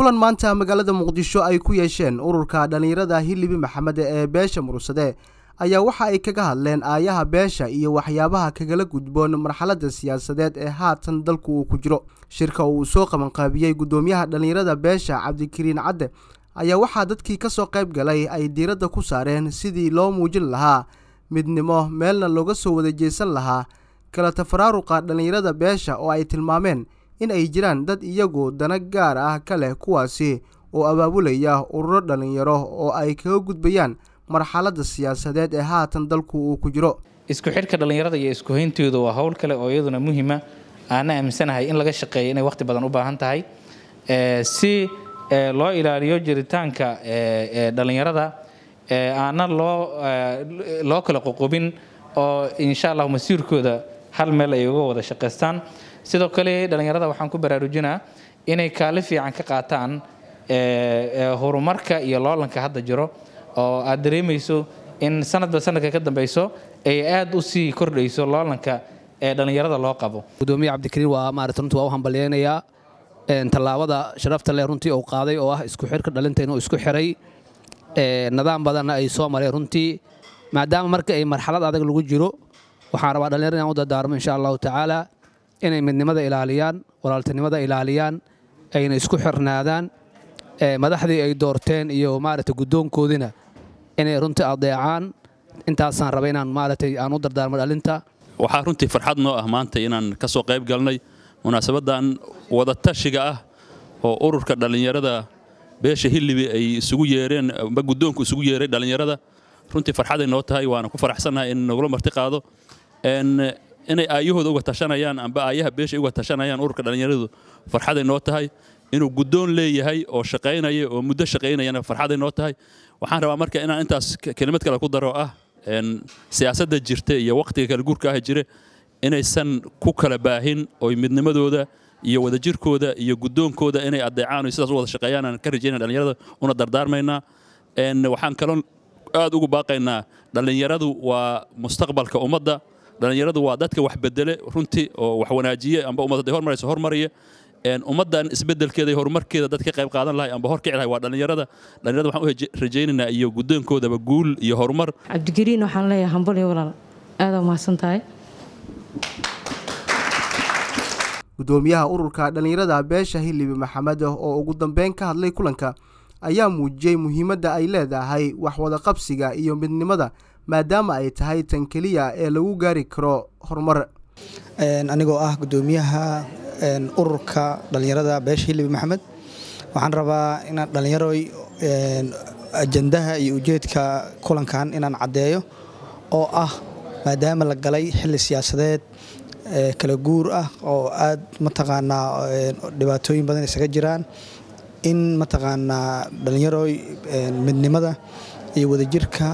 kulan maanta magaalada muqdisho ay ku yeesheen ururka dhallinyarada hilibi maxamed ee beesha murugsade ayaa waxa ay kaga hadleen aayaha beesha iyo waxyaabaha kagala gudboon marxaladda siyaasadeed ee haatan dalku uu ku jiro shirka uu soo qabanqaabiyey guddoomiyaha dhallinyarada beesha cabdikariin cadde ayaa waxaa dadkii ka soo qayb galay ay diiradda ku saareen sidii loo muujin lahaa midnimo meelna looga soo wada jeesan lahaa kala tafaraaruqa dhallinyarada beesha oo ay tilmaameen in ay jiraan dad iyagu dana gaar ah ka leh kuwaasi oo abaabulaya ururo dhallinyaro oo ay kaga gudbayaan marxaladda siyaasadeed ee haatan dalku uu ku jiro isku xidhka dhallinyarada iyo isku hayntooda waa howl kale oo iyaduna muhiima aana aaminsanahay in laga shaqeeyo inay waqti badan u baahan tahay si loo ilaaliyo jiritaanka dhallinyarada aana loo loo kala qoqobin oo insha allah masiirkooda hal meel ay uga wada shaqaystaan sidoo kale dhallinyarada waxaan ku baraarujinaa inay kaali fiican ka qaataan horumarka iyo loolanka hadda jiro oo aad dareemayso in sanadba sanadka ka dambeyso ay aad u sii kordhayso loolanka ee dhallinyarada loo qabo gudoomiye cabdikariin waa maarata runtii waa u hambalyeynayaa tallaabada sharafta leh runtii uu qaaday oo ah isku xirka dhalinta inuu isku xiray nidaam badanna ay soo mareen runtii maadaama marka ay marxalad adag lagu jiro waxaan rabaa dhallinyarada inaan u dardaarmo insha allahu tacaala inay midnimada ilaaliyaan walaaltinimada ilaaliyaan ayna isku xirnaadaan madaxdii ay doorteen iyo maarata guddoonkoodina inay runtii adeecaan intaasaan raba inaan maaragtay aan u dardaarmo dhalinta waxaa runtii farxad noo ah maanta inaan ka soo qayb galnay munaasabadan wadatashiga ah oo ururka dhallinyarada beesha hilibi ay isugu yeereen amba guddoonku isugu yeeray dhallinyarada runtii farxaday noo tahay waana ku faraxsannahay in nagula marti qaado inay aayahooda uga tashanayaan amba aayaha beesha uga tashanayaan ururka dhallinyaradu farxaday noo tahay inuu guddoon leeyahay oo shaqaynaya oo muddo shaqaynayana farxaday noo tahay waxaan rabaa marka inaan intaas kelimad kale ku daro ah siyaasadda jirta iyo wakhtiga kala guurka ah jire inaysan ku kala baahin oy midnimadooda iyo wadajirkooda iyo guddoonkooda inay adeecaan sidaas u wada shaqeeyaan aan ka rajaynaa dhallinyarada una dardaarmaynaa waxaan kaloo aad ugu baaqaynaa dhallinyaradu waa mustaqbalka ummadda dhallinyaradu waa dadka wax bedele runtii oo wax wanaajiye amba ummad hadday hormarayso hormariya ummaddan isbedelkeeda iyo horumarkeeda dad ka qayb qaadan lahay amba horkici lahay waa dhallinyarada dhallinyarada waxaan u rajaynaynaa iyo guddoonkoodaba guul iyo horumar cabdigariin waxaan leeyahay hambal iyo walaal aada mahadsan tahay guddoomiyaha ururka dhallinyarada beesha hilibi maxamed oo ugu dambeyn ka hadlay kulanka ayaa muujiyey muhiimadda ay leedahay wax wada qabsiga iyo midnimada maadaama ay tahay tan keliya ee lagu gaari karo horumar anigoo ah guddoomiyaha ururka dhallinyarada beesha hilibi maxamed waxaan rabaa inaan dhallinyaroy ajandaha iyo ujeedka kulankan inaan caddeeyo oo ah maadaama la galay xilli siyaasadeed kala guur ah oo aad mataqaanaa dhibaatooyin badan isaga jiraan in mataqaanaa dhallinyarooy midnimada iyo wadajirka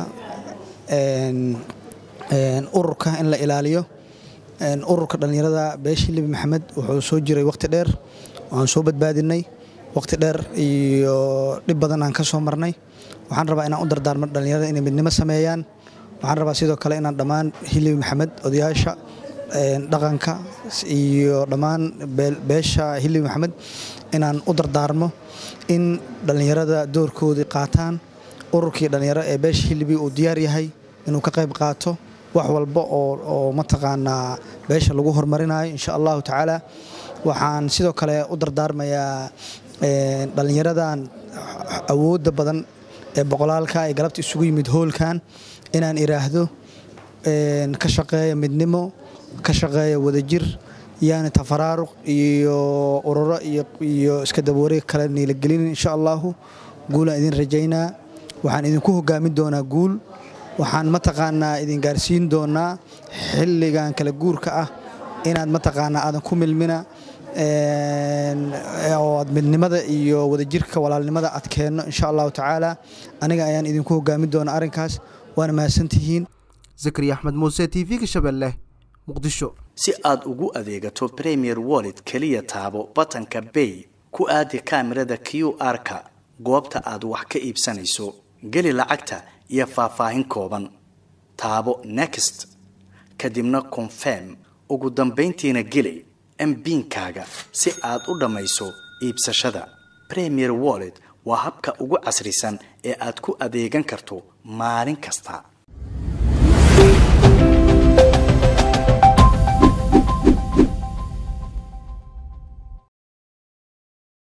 ururka in la ilaaliyo ururka dhallinyarada beesha hilibi maxamed wuxuu soo jiray wakhti dheer waan soo badbaadinay wakhti dheer iyo dhib badan aan ka soo marnay waxaan rabaa inaan u dardaarmo dhallinyarada inay midnimo sameeyaan waxaan rabaa sidoo kale inaan dhammaan hilibi maxamed odayaasha dhaqanka iyo dhammaan beesha hilibi maxamed inaan u dardaarmo in dhallinyarada doorkoodii qaataan ururkii dhallinyaro ee beesha hilibi uu diyaar yahay inuu ka qayb qaato wax walba oo mataqaanaa beesha lagu horumarinayo insha allahu tacaala waxaan sidoo kale u dardaarmayaa dhallinyaradan awoodda badan ee boqolaalka ee galabta isugu yimid hoolkan inaan iraahdo ka shaqeeya midnimo ka shaqeeya wadajir yaani tafaraaruq iyo ururo iyo iska dabawareeg kale niilagelin insha allahu guulaan idin rajaynaa waxaan idinku hogaamin doonaa guul waxaan mataqaanaa idin gaarsiin doonaa xilligan kala guurka ah inaad mataqaanaa aadan ku milmina oo aad midnimada iyo wadajirka walaalnimada adkeenno insha allahu tacaala aniga ayaan idinku hogaamin doonaa arrinkaas waana mahadsantihiin zakariya axmed muuse t v-ga shabeelle muqdisho si aad ugu adeegato premier wallet keliya taabo batanka bay ku aadi kaamirada q r-ka goobta aad wax ka iibsanayso geli lacagta iyo faahfaahin kooban taabo next kadibna confirm ugu dambayntiina geli mbiinkaaga si aad u dhammayso iibsashada premier wallet waa habka ugu casrisan ee aad ku adeegan karto maalin kasta